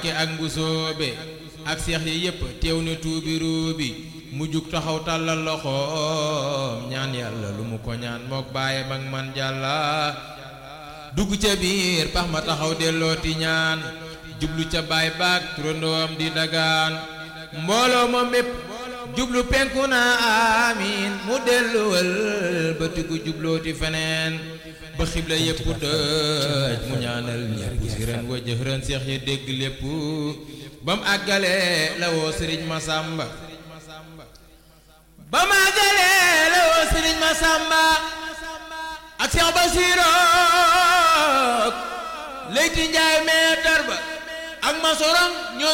ke ak mbusoobe ak seex yi yépp teew ne tuubi ruubi mu jug taxaw tàllal loxoom ñaan yàlla lu mu ko ñaan mook bàyyi mag man jàlla dugg ca biir pax ma taxaw dellooti ñaan jublu ca baay baag turandoom di dagaan mbooloo ma mépp jublu penku na amiin mu delluwal ba tiku jublooti feneen ba xibla yépp dëj mu ñaanal ñépp si ren wa jëxërën seex ya dégg lépp ba mu àggalee la woo sëriñ Masamba ba mu àggalee la woo sëriñ Masamba ak Seex Basiru Leyti Njaay meetar ba ak ma sorong ñoo